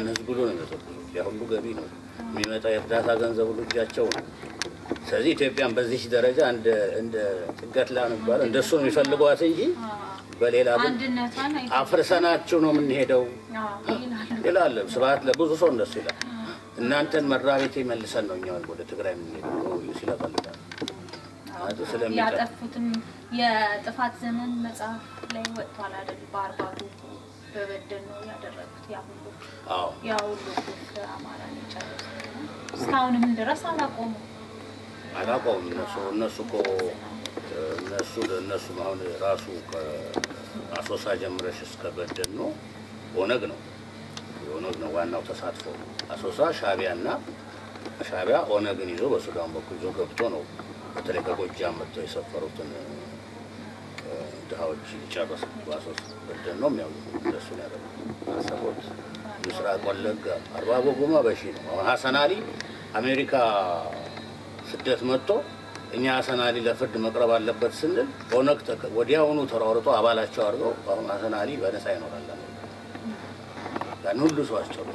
የኢትዮጵያን ሕዝብ ሁሉ ነው የሚበዘብዙት። ያ ሁሉ ገቢ ነው የሚመጣ የእርዳታ ገንዘብ ሁሉ እጃቸው ነው። ስለዚህ ኢትዮጵያን በዚህ ደረጃ እንደ እንደ ጥገት ላ ነው የሚባለው እንደሱ ነው የሚፈልጓት እንጂ በሌላ ግን አንድነቷን አይ- አፍርሰናችሁ ነው የምንሄደው አዎ ይላሉ። ይላል ስብሐት ለብዙ ሰው እንደሱ ይላል። እናንተን መራቤቴ መልሰን ነው እኛ ወደ ትግራይ የምንሄደው ብሎ ሲለፈልጋል ማለት ስለሚጠ ያጠፉትም የጥፋት ዘመን መጽሐፍ ላይ ወጥቷል አይደል? በአርባቱ በበደል ነው ያደረጉት ያ ሁሉ አዎ ያ ሁሉ ግፍ አማራን የጨረሱ እስካሁንም ድረስ አላቆሙም። አላውቀውም። እነሱ እነሱ እኮ እነሱ እነሱ አሁን ራሱ ከአሶሳ ጀምረሽ እስከ በደን ነው ኦነግ ነው የኦነግ ነው ዋናው ተሳትፎ አሶሳ ሻዕቢያና ሻዕቢያ ኦነግን ይዞ በሱዳን በኩል ይዞ ገብቶ ነው በተለይ ከጎጃም መጥተው የሰፈሩትን እ፣ ድሃዎች ጨረሰ። በአሶሳ በደን ነው የሚያው እንደሱ ነው ያደረጉት። አሰቦት፣ ምስራቅ ወለጋ፣ አርባ ጎጎማ በሺ ነው። አሁን ሀሰን አሊ አሜሪካ ስደት መጥቶ እኛ ሀሰን አሊ ለፍርድ መቅረብ አለበት ስንል ኦነግ ተከ- ወዲያውኑ ተሯርጦ አባላቸው አድርገው አሁን ሀሰን አሊ በነፃ ይኖራል። አሜሪካ ያን ሁሉ ሰው አስጨርሱ።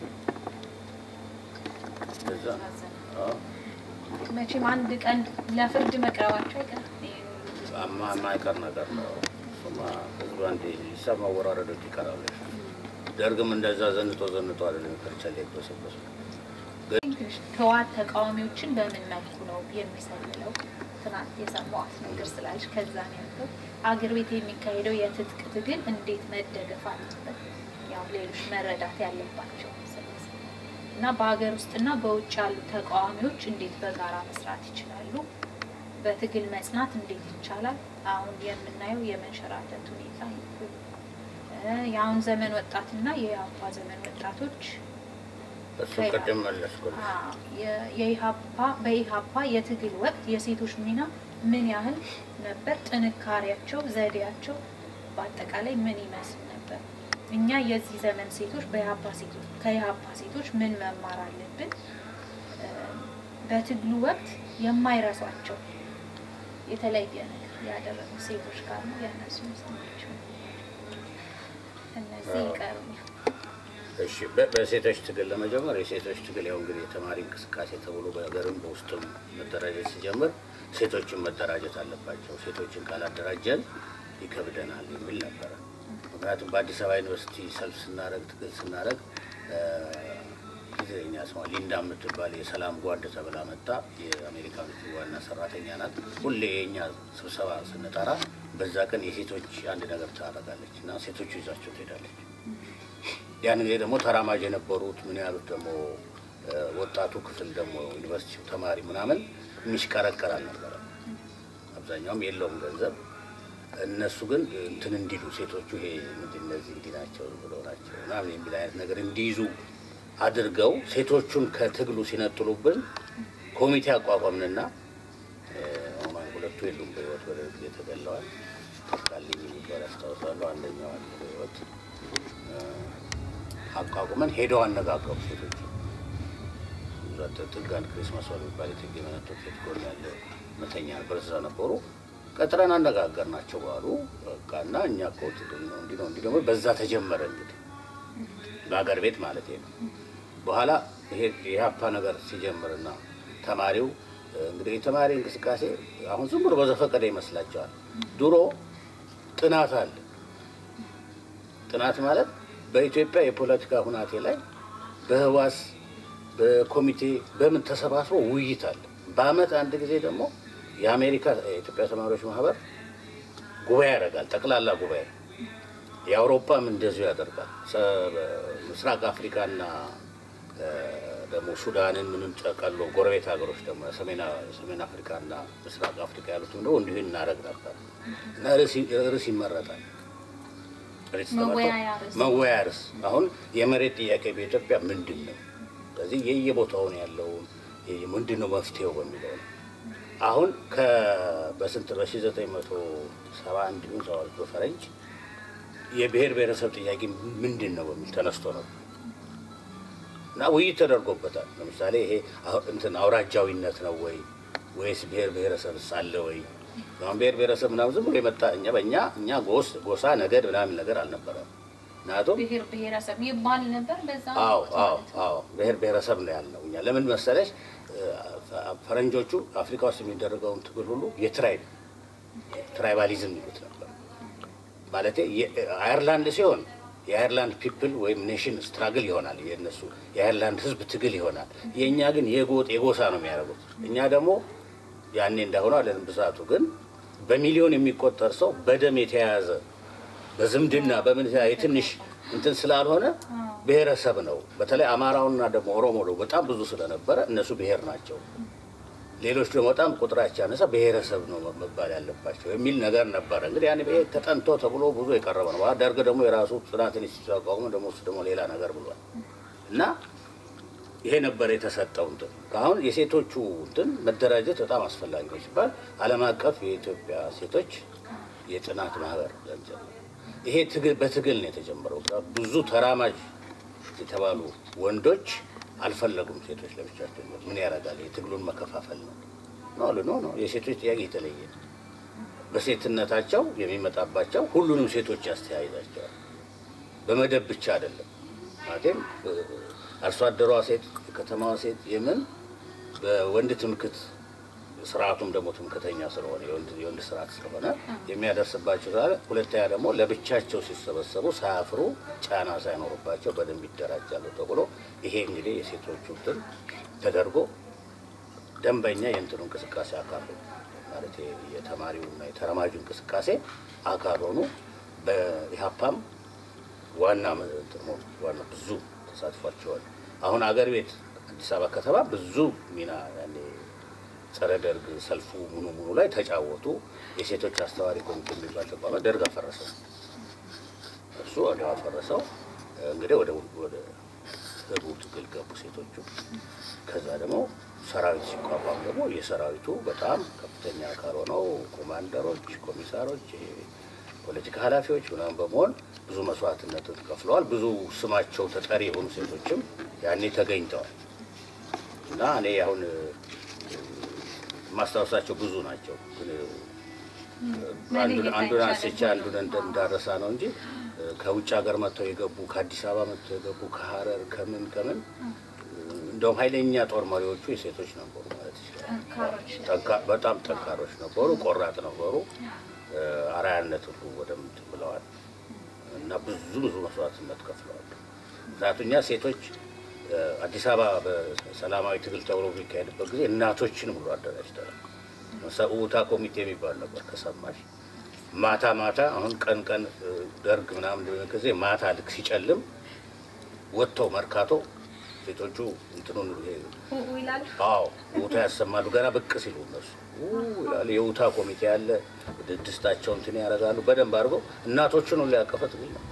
እዛ ነው። አዎ። መቼም አንድ ቀን ለፍርድ መቅረባቸው አይቀርም። ይሄን ሁሉ አማ የማይቀር ነገር ነው። እሱማ ህዝቡ አንዴ ሂሳብ ማወራረዶች ይቀራሉ። ደርግም እንደዛ ዘንጦ ዘንጦ አይደለም ከርቸሌ በሰበሱ ትንሽ ህወሓት ተቃዋሚዎችን በምን መልኩ ነው የሚሰልለው? ትናንት የሰማሁት ነገር ስላለች ከዛ ነው ያልኩት። አገር ቤት የሚካሄደው የትጥቅ ትግል እንዴት መደገፍ አለበት? ያው ሌሎች መረዳት ያለባቸው ስለዚህ እና በሀገር ውስጥና በውጭ ያሉ ተቃዋሚዎች እንዴት በጋራ መስራት ይችላሉ? በትግል መጽናት እንዴት ይቻላል? አሁን የምናየው የመንሸራተት ሁኔታ እ የአሁን ዘመን ወጣትና የአባ ዘመን ወጣቶች እሱ ቅድም መለስኩልሽ። የ- የኢሃፓ በኢሃፓ የትግል ወቅት የሴቶች ሚና ምን ያህል ነበር? ጥንካሬያቸው፣ ዘዴያቸው በአጠቃላይ ምን ይመስል ነበር? እኛ የዚህ ዘመን ሴቶች በኢሃፓ ሴቶች ከኢሃፓ ሴቶች ምን መማር አለብን? እ፣ በትግሉ ወቅት የማይረሷቸው የተለየ ነገር ያደረጉ ሴቶች ካሉ የእነሱ ምስናቸው እነዚህ አዎ። ይቀሩኛል። እሺ በ- በሴቶች ትግል ለመጀመር የሴቶች ትግል ያው እንግዲህ የተማሪ እንቅስቃሴ ተብሎ በሀገርም በውስጥም መደራጀት ሲጀምር ሴቶችን መደራጀት አለባቸው። ሴቶችን ካላደራጀን ይከብደናል የሚል ነበረ። ምክንያቱም በአዲስ አበባ ዩኒቨርሲቲ ሰልፍ ስናደረግ ትግል ስናደረግ ጊዜኛ ስሟ ሊንዳ የምትባል የሰላም ጓድ ተብላ መጣ። የአሜሪካኖቹ ዋና ሰራተኛ ናት። ሁሌ የእኛ ስብሰባ ስንጠራ በዛ ቀን የሴቶች አንድ ነገር ታደርጋለች እና ሴቶቹ ይዛቸው ትሄዳለች። ያን ጊዜ ደግሞ ተራማጅ የነበሩት ምን ያሉት ደግሞ እ፣ ወጣቱ ክፍል ደግሞ ዩኒቨርሲቲው ተማሪ ምናምን የሚሽቀረቀር አልነበረ። አብዛኛውም የለውም ገንዘብ። እነሱ ግን እንትን እንዲሉ ሴቶቹ ይሄ ምንድን እነዚህ እንዲህ ናቸው ብለው ናቸው ምናምን የሚል አይነት ነገር እንዲይዙ አድርገው ሴቶቹን ከትግሉ ሲነጥሉብን ኮሚቴ አቋቋምንና እ፣ አሁን ሁለቱ የሉም በህይወት ወደ ጊዜ ተገለዋል። ተስካልኝ የሚባል አስታውሳለሁ። አንደኛው አለ በህይወት አቋቁመን ሄደው አነጋገሩ ሴቶች ጥጋን ክሪስማስ ዋል የሚባል የትግ የመነቶች ቤት ጎን ያለ መተኛ ነበር። እዛ ነበሩ። ቀጥረን አነጋገር ናቸው ባሉ በቃ እና እኛ እኮ ትግል ነው እንዲህ ነው እንዲህ ደግሞ በዛ ተጀመረ እንግዲህ በሀገር ቤት ማለት ነው። በኋላ ይሄ የሀፓ ነገር ሲጀምርና ተማሪው እንግዲህ የተማሪ እንቅስቃሴ አሁን ዝም ብሎ በዘፈቀደ ይመስላቸዋል። ድሮ ጥናት አለ። ጥናት ማለት በኢትዮጵያ የፖለቲካ ሁናቴ ላይ በህዋስ በኮሚቴ በምን ተሰባስቦ ውይይት አለ። በአመት አንድ ጊዜ ደግሞ የአሜሪካ የኢትዮጵያ ተማሪዎች ማህበር ጉባኤ ያደርጋል፣ ጠቅላላ ጉባኤ። የአውሮፓም እንደዚሁ ያደርጋል። ሰ- ምስራቅ አፍሪካና እ፣ ደግሞ ሱዳንን ምንም ጠቀሎ ጎረቤት ሀገሮች ደግሞ ሰሜን አፍሪካና ምስራቅ አፍሪካ ያሉትም ደግሞ እንዲሁ እናደርግ ነበር እና ርዕስ- ርዕስ ይመረጣል። ርዕስ ተመርጦ መወያያ ርዕስ። መወያያ ርዕስ አሁን የመሬት ጥያቄ በኢትዮጵያ ምንድን ነው? ስለዚህ የየቦታውን ያለውን ይሄ ምንድን ነው መፍትሄው በሚለው ነው። አሁን ከ- በስንት በሺ ዘጠኝ መቶ ሰባ አንድ ይሁን ሰባ ሁለት በፈረንጅ የብሔር ብሔረሰብ ጥያቄ ምንድን ነው በሚል ተነስቶ ነው እና ውይይት ተደርጎበታል። ለምሳሌ ይሄ አሁ- እንትን አውራጃዊነት ነው ወይ ወይስ ብሔር ብሔረሰብ አለ ወይ? አሁን ብሔር ብሔረሰብ ምናምን ዝም ብሎ የመጣ እኛ በእኛ እኛ ጎስ ጎሳ ነገድ ምናምን ነገር አልነበረም። ምክንያቱም ብሔር ብሔረሰብ ይባል ነበር በዛ አዎ ወቅት አዎ ማለት ነው። አዎ ብሔር ብሔረሰብ ነው ያልነው እኛ። ለምን መሰለሽ ፈረንጆቹ አፍሪካ ውስጥ የሚደረገውን ትግል ሁሉ የትራይብ ትራይባሊዝም ይሉት ነበር። ማለት አየርላንድ ሲሆን የአየርላንድ ፒፕል ወይም ኔሽን ስትራግል ይሆናል፣ የነሱ የአየርላንድ ህዝብ ትግል ይሆናል። የእኛ ግን የጎጥ የጎሳ ነው የሚያደርጉት። እኛ ደግሞ ያኔ እንዳሆነ አለን ብዛቱ ግን በሚሊዮን የሚቆጠር ሰው በደም የተያያዘ በዝምድና በምን የትንሽ እንትን ስላልሆነ ብሔረሰብ ነው። በተለይ አማራውና ደግሞ ኦሮሞ ደግሞ በጣም ብዙ ስለነበረ እነሱ ብሔር ናቸው። ሌሎች ደግሞ በጣም ቁጥራቸው ያነሳ ብሔረሰብ ነው መባል ያለባቸው የሚል ነገር ነበረ። እንግዲህ ያን ይሄ ተጠንቶ ተብሎ ብዙ የቀረበ ነው። ደርግ ደግሞ የራሱ ጥናት ኢንስቲትዩት አቋቁሞ ደግሞ እሱ ደግሞ ሌላ ነገር ብሏል እና ይሄ ነበር የተሰጠው እንትን አሁን የሴቶቹ እንትን መደራጀት በጣም አስፈላጊ ነው ሲባል ዓለም አቀፍ የኢትዮጵያ ሴቶች የጥናት ማህበር ገንዘብ ይሄ ትግል በትግል ነው የተጀመረው። ብዙ ተራማጅ የተባሉ ወንዶች አልፈለጉም። ሴቶች ለብቻቸው ምን ያደርጋል የትግሉን መከፋፈል ነው ነው አሉ። ኖ ኖ የሴቶች ጥያቄ የተለየ ነው። በሴትነታቸው የሚመጣባቸው ሁሉንም ሴቶች ያስተያይዛቸዋል። በመደብ ብቻ አይደለም ማለትም አርሶ አደሯ ሴት፣ የከተማዋ ሴት የምን በወንድ ትምክት ስርዓቱም ደግሞ ትምክተኛ ስለሆነ የወንድ ስርዓት ስለሆነ የሚያደርስባቸው ስላለ፣ ሁለተኛ ደግሞ ለብቻቸው ሲሰበሰቡ ሳያፍሩ ጫና ሳይኖርባቸው በደንብ ይደራጃሉ ተብሎ ይሄ እንግዲህ የሴቶቹ እንትን ተደርጎ ደንበኛ የእንትኑ እንቅስቃሴ አካል ሆኑ ማለት የተማሪውና የተረማጁ እንቅስቃሴ አካል ሆኑ። በኢህአፓም ዋና እንትኑ ዋና ብዙ ተሳትፏቸዋል። አሁን አገር ቤት አዲስ አበባ ከተማ ብዙ ሚና ያኔ ጸረ ደርግ ሰልፉ ሙሉ ሙሉ ላይ ተጫወቱ። የሴቶች አስተዋሪ ኮሚቴ የሚባል ተቋማ ደርግ አፈረሰው። እሱ ወዲያው አፈረሰው። እንግዲህ ወደ ወደ ህቡ ትግል ገቡ ሴቶቹ። ከዛ ደግሞ ሰራዊት ሲቋቋም ደግሞ የሰራዊቱ በጣም ከፍተኛ አካል ሆነው ኮማንደሮች፣ ኮሚሳሮች፣ ፖለቲካ ኃላፊዎች ምናምን በመሆን ብዙ መስዋዕትነትን ከፍለዋል። ብዙ ስማቸው ተጠሪ የሆኑ ሴቶችም ያኔ ተገኝተዋል እና እኔ አሁን ማስታወሳቸው ብዙ ናቸው። ግን አንዱን አንስቼ አንዱን እንዳረሳ ነው እንጂ ከውጭ ሀገር መጥተው የገቡ ከአዲስ አበባ መጥተው የገቡ ከሀረር ከምን ከምን እንደውም ኃይለኛ ጦር መሪዎቹ የሴቶች ነበሩ ማለት ይችላል። በጣም ጠንካሮች ነበሩ፣ ቆራጥ ነበሩ። አርአያነት ሁሉ ወደምት ብለዋል እና ብዙ ብዙ መስዋዕትነት ከፍለዋል። ምክንያቱም እኛ ሴቶች አዲስ አበባ በሰላማዊ ትግል ተብሎ የሚካሄድበት ጊዜ እናቶችን ሁሉ አደራጅተናል። ሰኡታ ኮሚቴ የሚባል ነበር ከሰማሽ ማታ ማታ አሁን ቀን ቀን ደርግ ምናምን ጊዜ ማታ ልክ ሲጨልም ወጥተው መርካቶ ሴቶቹ እንትኑን አዎ ውታ ያሰማሉ። ገና ብቅ ሲሉ እነሱ ይላሉ። የውታ ኮሚቴ ያለ ድስታቸው እንትን ያደርጋሉ። በደንብ አድርገው እናቶችን ሁሉ ያቀፈ ትግል ነው።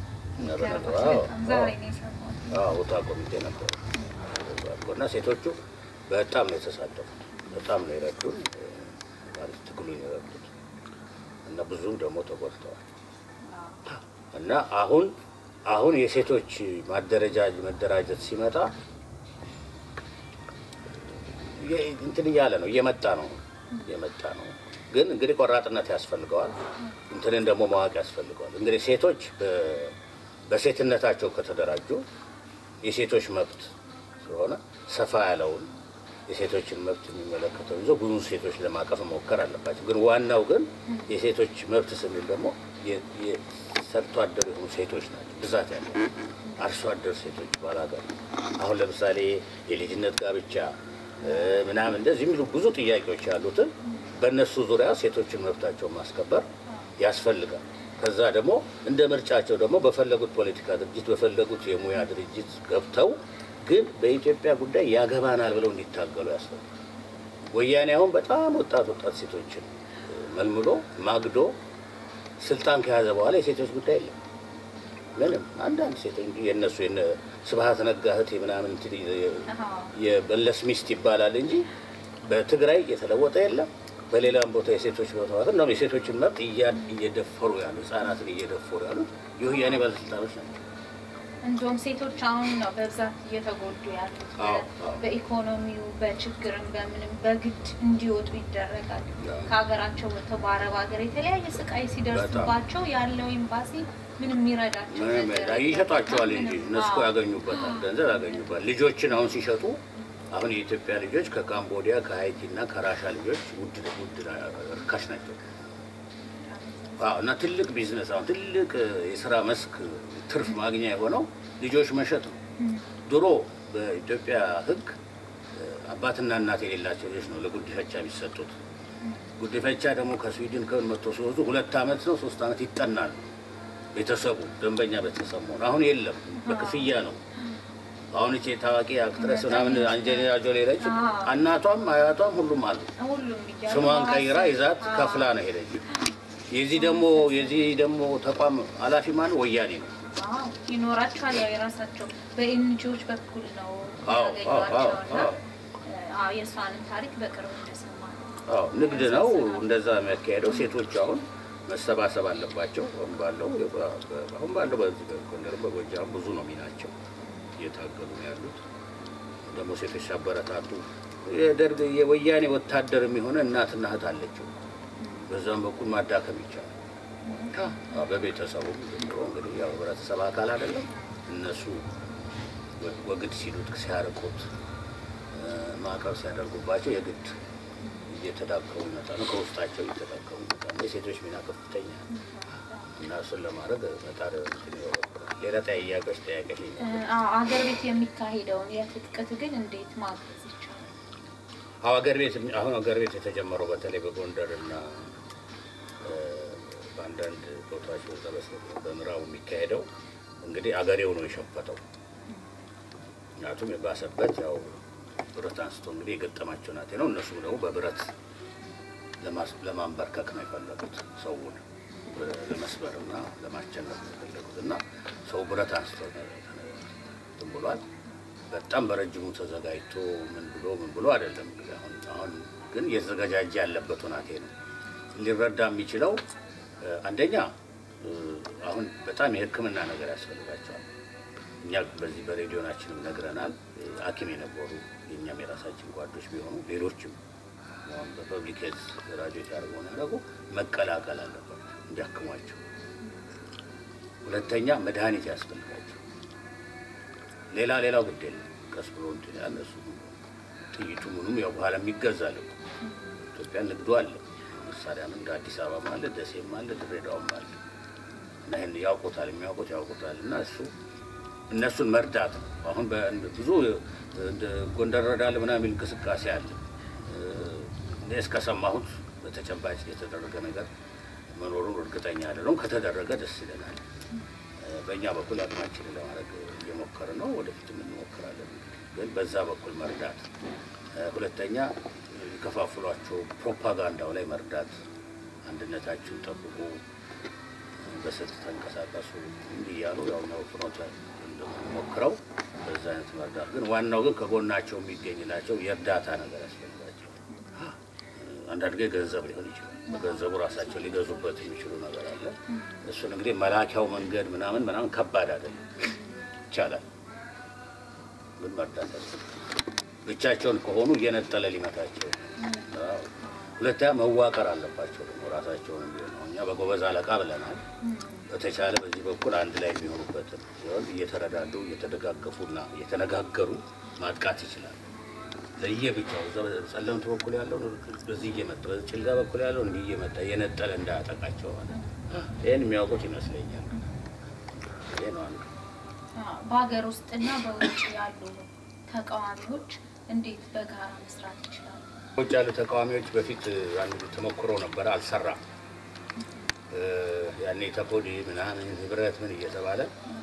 ውታ ኮሚቴ ነበር እና ሴቶቹ በጣም ነው የተሳተፉት። በጣም ነው የረዱን ማለት ትግሉን የረዱት እና ብዙ ደግሞ ተጎድተዋል እና አሁን አሁን የሴቶች ማደረጃ መደራጀት ሲመጣ እንትን እያለ ነው እየመጣ ነው እየመጣ ነው። ግን እንግዲህ ቆራጥነት ያስፈልገዋል። እንትንን ደግሞ ማወቅ ያስፈልገዋል። እንግዲህ ሴቶች በሴትነታቸው ከተደራጁ የሴቶች መብት ስለሆነ ሰፋ ያለውን የሴቶችን መብት የሚመለከተው ይዞ ብዙ ሴቶች ለማቀፍ መሞከር አለባቸው። ግን ዋናው ግን የሴቶች መብት ስንል ደግሞ ሰርቶ አደር የሆኑ ሴቶች ናቸው ብዛት ያለው አርሶ አደር ሴቶች ባላገር አሁን ለምሳሌ የልጅነት ጋብቻ ምናምን እንደዚህ የሚሉ ብዙ ጥያቄዎች ያሉትን በእነሱ ዙሪያ ሴቶችን መብታቸውን ማስከበር ያስፈልጋል። ከዛ ደግሞ እንደ ምርጫቸው ደግሞ በፈለጉት ፖለቲካ ድርጅት በፈለጉት የሙያ ድርጅት ገብተው ግን በኢትዮጵያ ጉዳይ ያገባናል ብለው እንዲታገሉ ያስፈልጋል። ወያኔ አሁን በጣም ወጣት ወጣት ሴቶችን መልምሎ ማግዶ ስልጣን ከያዘ በኋላ የሴቶች ጉዳይ የለም። ምንም አንዳንድ ሴቶች እንጂ የእነሱ የነ ስብሀት ነጋ እህት ምናምን የበለስ ሚስት ይባላል እንጂ በትግራይ የተለወጠ የለም። በሌላም ቦታ የሴቶች መብት ነው። የሴቶችን መብት እየደፈሩ ያሉ ህጻናትን እየደፈሩ ያሉት የወያኔ ባለስልጣኖች ናቸው። እንዲሁም ሴቶች አሁን ነው በብዛት እየተጎዱ ያሉት። አዎ፣ አዎ። በኢኮኖሚው በችግርም በምንም በግድ እንዲወጡ ይደረጋል። አዎ። ከሀገራቸው ወጥተው በአረብ ሀገር የተለያየ ስቃይ ሲደርስባቸው ያለው ኤምባሲ ምንም የሚረዳቸው ምንም ነገር የለም። የለም። ይሸጧቸዋል እንጂ ምንም። እነሱ እኮ አዎ። ያገኙበታል፣ ገንዘብ ያገኙበታል። ልጆችን አሁን ሲሸጡ አሁን የኢትዮጵያ ልጆች ከካምቦዲያ ከሀይቲ እና ከራሻ ልጆች ውድ ውድ ርካሽ ናቸው። አዎ እና ትልቅ ቢዝነስ አሁን ትልቅ የስራ መስክ ትርፍ ማግኛ የሆነው ልጆች መሸጥ ነው። ድሮ በኢትዮጵያ ሕግ አባትና እናት የሌላቸው ልጆች ነው ለጉዲፈቻ የሚሰጡት። ጉዲፈቻ ደግሞ ከስዊድን ከምን መጥቶ ሲወዙ ሁለት ዓመት ነው ሶስት ዓመት ይጠናል። ቤተሰቡ ደንበኛ ቤተሰብ መሆን አሁን የለም፣ በክፍያ ነው። አሁን እቺ ታዋቂ አክትረስ ምናምን አንጀሊና ጆሊ ነች። እናቷም አያቷም ሁሉም አሉ። ሁሉም እያሉ ስሟን ቀይራ በሀሰብ- ይዛት አዎ። ከፍላ ነው ሄደች። የዚህ ደግሞ የዚህ ደግሞ ተቋም ኃላፊ ማን ወያኔ ነው። አዎ ይኖራቸዋል። ያው የራሳቸው በኤንጂዎች በኩል ነው አዎ፣ አዎ፣ አዎ፣ ያገኟቸውና አዎ። አዎ የእሷንም ታሪክ በቅርብ እንደሰማ ነው። አዎ ንግድ ነው እንደዛ የሚያካሄደው። ሴቶች አሁን መሰባሰብ አለባቸው። አሁን ባለው አሁን ባለው በዚህ በጎንደር በጎጃም ብዙ ነው ሚናቸው እየታገሉ ነው ያሉት። ደግሞ ሴቶች ሲያበረታቱ የደርግ የወያኔ ወታደር የሚሆነ እናትና እህት አለችው። በዛም በኩል ማዳከም ይቻላል። አዎ፣ በቤተሰቡ ጀምሮ እንግዲህ ያው ህብረተሰብ አካል አይደለም እነሱ ወ- ወግድ ሲሉት ሲያርቁት እ፣ ማዕቀብ ሲያደርጉባቸው የግድ እየተዳከሙ ይመጣሉ። ከውስጣቸው እየተዳከሙ ይመጣሉ። የሴቶች ሚና ከፍተኛ ነው እና እሱን ለማድረግ መጣር እንትን ይኖርብናል። ሌላ ጠያቄዎች ጠያቄዎች እ፣ አዎ አገር ቤት የሚካሄደውን የትጥቅ ትግል እንዴት ማገዝ ይቻላል? አዎ ሀገር ቤት አሁን ሀገር ቤት የተጀመረው በተለይ በጎንደር እና እ፣ በአንዳንድ ቦታዎች በዛ በሰ- በምዕራቡ የሚካሄደው እንግዲህ አገሬው ነው የሸፈተው። ምክንያቱም የባሰበት ያው ብረት አንስቶ እንግዲህ የገጠማቸው ናቴ ነው። እነሱም ደግሞ በብረት ለማስ- ለማንበርከክ ነው የፈለጉት ሰውን እ፣ ለመስበርና ለማስጨነቅ ነው የፈለጉት እና ሰው ብረት አንስቶ ነው እንትን ብሏል። በጣም በረጅሙ ተዘጋጅቶ ምን ብሎ ምን ብሎ አይደለም። እንግዲህ አሁን አሁን ግን እየተዘጋጃጀ ያለበት ሁናቴ ነው። ሊረዳ የሚችለው እ፣ አንደኛ እ፣ አሁን በጣም የሕክምና ነገር ያስፈልጋቸዋል። እኛ በዚህ በሬዲዮናችንም ነግረናል። እ፣ ሐኪም የነበሩ የእኛም የራሳችን ጓዶች ቢሆኑ ሌሎችም አሁን በፐብሊክ ሄልዝ ግራጁዌት ያደርገው ያደረጉ መቀላቀል አለባቸው እንዲያክሟቸው። ሁለተኛ መድኃኒት ያስፈልጋቸው ሌላ ሌላው ግድ የለም። ቀስ ብሎ እንትን ያለ እሱ ጥይቱ ምኑም ያው በኋላ የሚገዛል እኮ ኢትዮጵያ ንግዱ አለ። መሳሪያም እንደ አዲስ አበባም አለ፣ ደሴም አለ፣ ድሬዳዋም አለ እና ይህን ያውቁታል፣ የሚያውቁት ያውቁታል። እና እሱ እነሱን መርዳት ነው። አሁን በ- ብዙ እንደ ጎንደር ረዳል ምናምን የሚል እንቅስቃሴ አለ። እኔ እስከሰማሁት በተጨባጭ የተደረገ ነገር መኖሩን እርግጠኛ አይደለሁም። ከተደረገ ደስ ይለናል። በእኛ በኩል አቅማችንን ለማድረግ እየሞከረ ነው። ወደፊትም እንሞክራለን። ግን በዛ በኩል መርዳት፣ ሁለተኛ የከፋፍሏቸው ፕሮፓጋንዳው ላይ መርዳት፣ አንድነታችሁን ጠብቁ፣ በስልት ተንቀሳቀሱ እንዲህ እያሉ ያው ነው ፍኖተ እንደሞክረው በዛ አይነት መርዳት። ግን ዋናው ግን ከጎናቸው የሚገኝላቸው የእርዳታ ነገር ያስፈልጋቸው። አንዳንድ ጊዜ ገንዘብ ሊሆን ይችላል። በገንዘቡ ራሳቸው ሊገዙበት የሚችሉ ነገር አለ። እሱን እንግዲህ መላኪያው መንገድ ምናምን ምናምን ከባድ አይደለም፣ ይቻላል። ግን መርዳት ያስፈልጋል። ብቻቸውን ከሆኑ እየነጠለ ሊመታቸው። አዎ። ሁለተኛ መዋቀር አለባቸው ደግሞ ራሳቸውን ቢሆን ነው። እኛ በጎበዝ አለቃ ብለናል። በተቻለ በዚህ በኩል አንድ ላይ የሚሆኑበትን ሲሆን እየተረዳዱ እየተደጋገፉና እየተነጋገሩ ማጥቃት ይችላል። ለየብቻው እዛ በጸለምት በኩል ያለው በዚህ እየመጣ በጭልጋ በኩል ያለው እንዲህ እየመጣ እየነጠለ እንዳያጠቃቸው ማለት ነው። ይህን የሚያውቁት ይመስለኛል። ይህ ነው አንዱ። በሀገር ውስጥና በውጭ ያሉ ተቃዋሚዎች እንዴት በጋራ መስራት ይችላሉ? ውጭ ያሉ ተቃዋሚዎች በፊት አንድ ተሞክሮ ነበረ፣ አልሰራም። ያኔ ተፖዲ ምናምን ህብረት ምን እየተባለ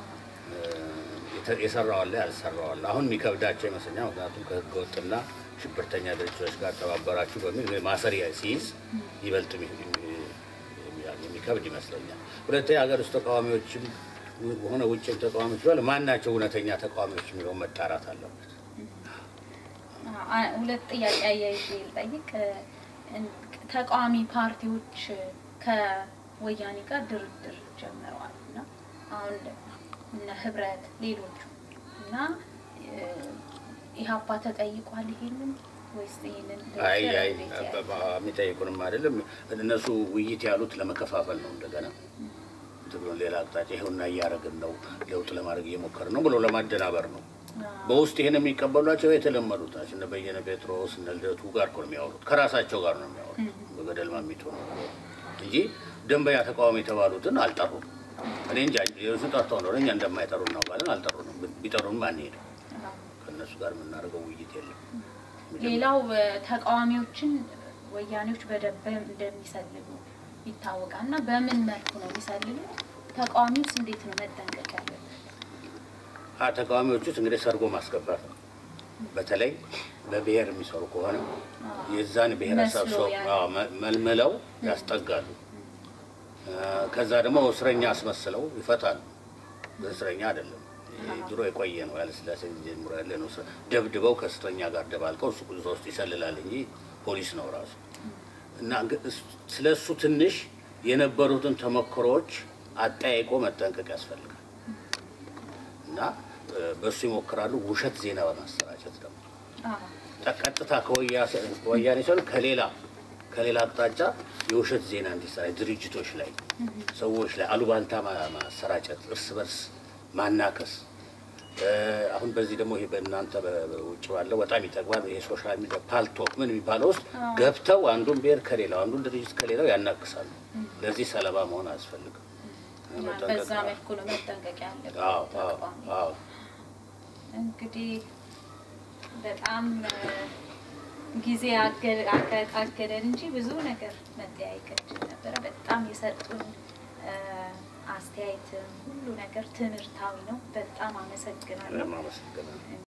የሰራዋለ ያልሰራዋለ አሁን የሚከብዳቸው ይመስለኛል። ምክንያቱም ከህገ ወጥና ሽብርተኛ ድርጅቶች ጋር ተባበራችሁ በሚል ማሰሪያ ሲይዝ ይበልጥ የሚከብድ ይመስለኛል። ሁለተኛ የሀገር ውስጥ ተቃዋሚዎችም ሆነ ውጭም ተቃዋሚዎች ባለ ማን ናቸው እውነተኛ ተቃዋሚዎች የሚለውን መጣራት አለበት። ሁለት ጥያቄ አያይዤ ልጠይቅ። ተቃዋሚ ፓርቲዎች ከወያኔ ጋር ድርድር ጀምረዋል እና አሁን እነ ህብረት ሌሎቹ እና እ፣ ኢህአፓ ተጠይቋል ይሄንን ወይስ ይሄንን አይ አይ እንዴት ያያል? የሚጠይቁንም አይደለም እነሱ ውይይት ያሉት ለመከፋፈል ነው። እንደገና ትግሉን ሌላ አቅጣጫ ይኸውና እያደረግን ነው፣ ለውጥ ለማድረግ እየሞከርን ነው ብሎ ለማደናበር ነው። አዎ። በውስጥ ይሄን የሚቀበሏቸው የተለመዱት ናቸው። እነ በየነ ጴጥሮስ እነ ልደቱ ጋር እኮ ነው የሚያወሩት፣ ከራሳቸው ጋር ነው የሚያወሩት። በገደል ማሚቶ ነው እንጂ ደንበኛ ተቃዋሚ የተባሉትን አልጠሩም። እኔ እንጃ የእሱ ጠርተው ነው እኛ እንደማይጠሩ እናውቃለን። አልጠሩንም። ቢጠሩንም አንሄድም። አዎ። ከእነሱ ጋር የምናደርገው ውይይት የለም። ሌላው እ፣ ተቃዋሚዎችን ወያኔዎች በደንብ እንደሚሰልሉ ይታወቃል። እና በምን መልኩ ነው የሚሰልሉት? ተቃዋሚውስ እንዴት ነው መጠንቀቅ ያለበት? አ ተቃዋሚዎች ውስጥ እንግዲህ ሰርጎ ማስገባት ነው። በተለይ በብሔር የሚሰሩ ከሆነ የዛን ብሔረሰብ መስሎ ሰው ያለ። አዎ፣ መ- መልምለው ያስጠጋሉ። አ፣ ከዛ ደግሞ እስረኛ አስመስለው ይፈታሉ። እስረኛ አይደለም ይሄ ድሮ የቆየ ነው። ያለ ስላሴ ጊዜ ጀምሮ ያለ ነው። እስረ- ደብድበው ከእስረኛ ጋር ደባልቀው እሱ እዛ ውስጥ ይሰልላል እንጂ ፖሊስ ነው ራሱ። እና እንግ- እስ- ስለ እሱ ትንሽ የነበሩትን ተሞክሮዎች አጠያይቆ መጠንቀቅ ያስፈልጋል። እና እ፣ በእሱ ይሞክራሉ። ውሸት ዜና በማሰራጨት ደግሞ አዎ። ቀጥታ ከወያ- ከወያኔ ሳይሆን ከሌላ ከሌላ አቅጣጫ የውሸት ዜና እንዲሰራጭ ድርጅቶች ላይ፣ ሰዎች ላይ አሉባልታ ማ- ማሰራጨት፣ እርስ በርስ ማናከስ። እ፣ አሁን በዚህ ደግሞ ይሄ በእናንተ በ- በውጭ ባለው በጣም ይጠቅማል። ይሄ ሶሻል ሚዲያ ፓልቶክ ምን የሚባለው ውስጥ አዎ። ገብተው አንዱን ብሔር ከሌላው አንዱን ድርጅት ከሌላው ያናክሳሉ። ለዚህ ሰለባ መሆን አያስፈልግም። እና መጠንቀቅ በዛ ነው። መልኩ ነው መጠንቀቅ ያለበት አዎ አዎ ተቃዋሚ። አዎ እንግዲህ በጣም እ፣ ጊዜ አገ- አገ- አገደን እንጂ ብዙ ነገር መጠያየቅ እንችል ነበረ። በጣም የሰጡን እ፣ አስተያየትም ሁሉ ነገር ትምህርታዊ ነው። በጣም አመሰግናለሁ። ለማመሰግናለሁ።